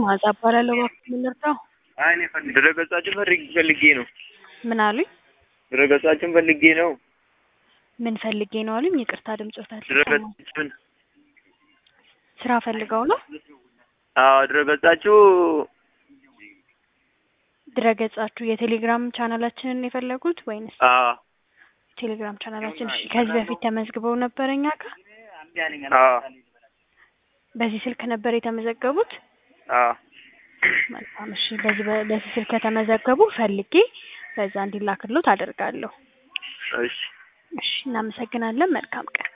መዓዛ እባላለሁ። እባክዎ ምን ልርዳው? ድረገጻችን ፈልግ ፈልጌ ነው። ምን አሉኝ? ድረገጻችን ፈልጌ ነው። ምን ፈልጌ ነው አሉኝ? ይቅርታ ድምጾት አልሰማም። ድረገጻችን ስራ ፈልገው ነው? አዎ ድረገጻችሁ ድረገጻችሁ የቴሌግራም ቻናላችንን የፈለጉት ወይንስ አዎ ቴሌግራም ቻናላችን? እሺ ከዚህ በፊት ተመዝግበው ነበር እኛ ጋር? አዎ በዚህ ስልክ ነበር የተመዘገቡት? አዎ መልካም እሺ። በዚህ በ- በዚህ ስልክ ከተመዘገቡ ፈልጌ በዛ እንዲላክሎት አደርጋለሁ። እሺ እሺ እናመሰግናለን። መልካም ቀን